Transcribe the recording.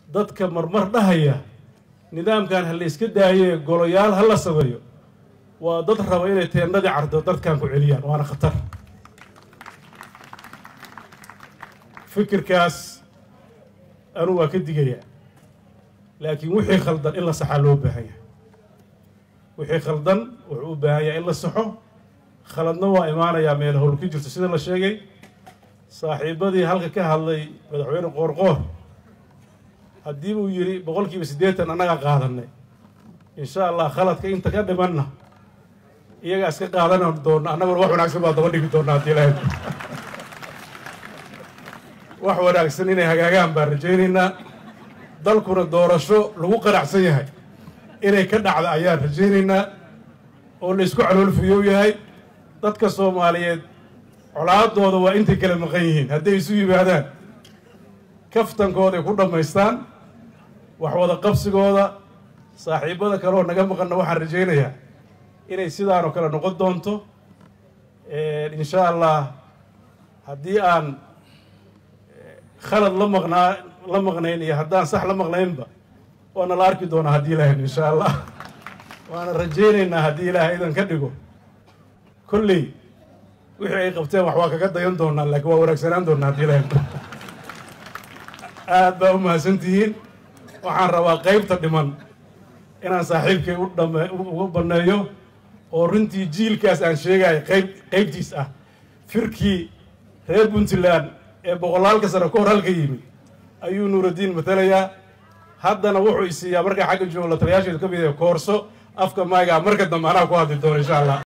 dadka marmar dhahaya nidaamkan ha la iska daaye goloyaal ha la sameeyo waa dad raba inay teendadii cardo dadkan ku celiyaan waana khatar fikirkaas anu waa ka digayaa laakiin wixii khaldan in la saxaa loo baahan yahay wixii khaldan wuxuu u baahan yahay in la saxo khaladna waa imaanayaa meel howl ku jirto sida la sheegay saaxiibadii halka ka hadlay madaxweyne qoorqoor haddii uu yidhi boqolkiiba siddeetan annagaa qaadanay insha allah khaladka inta ka dhimanna iyagaa iska qaadan doona annaguna wax wanaagsan baa daba dhigi doona haddii ilahay wax wanaagsan inay hagaagaan baan rajaynaynaa dalkuna doorasho lagu qanacsan yahay inay ka dhacda ayaan rajaynaynaa oo la isku caloolfuyow yahay dadka soomaaliyeed colaadooda waa intay kala maqan yihiin hadday isu yimaadaan kaftankooday ku dhammaystaan wax wada qabsigooda saaxiibada kaleoo naga maqanna waxaan rajaynayaa inay sidaanoo kale noqon doonto insha allah haddii aan khalad la maqnaa la maqnayn iyo haddaan sax la maqnaynba waana la arki doonaa haddii ilaahay insha allah waana rajaynaynaa haddii ilaahay idan ka dhigo kolley wixii ay qabteen wax waa kaga dayan doonaa laakiin waa wanaagsanaan doonaa haddii ilaahay aad baa u mahadsantihiin waxaan rabaa qaybta dhiman inaan saaxiibkay u dhame uga banneeyo oo runtii jiilkaas aan sheegayo qayb qaybtiis ah firkii reer puntland ee boqolaalka sano ka hor halka yimid ayuu nuuraddiin matalayaa haddana wuxuu isiiyaa markaa xagga joogo la taliyaasheedu ka mid yahay koorso afka maagaa marka dambe anaa ku hadli doono insha allah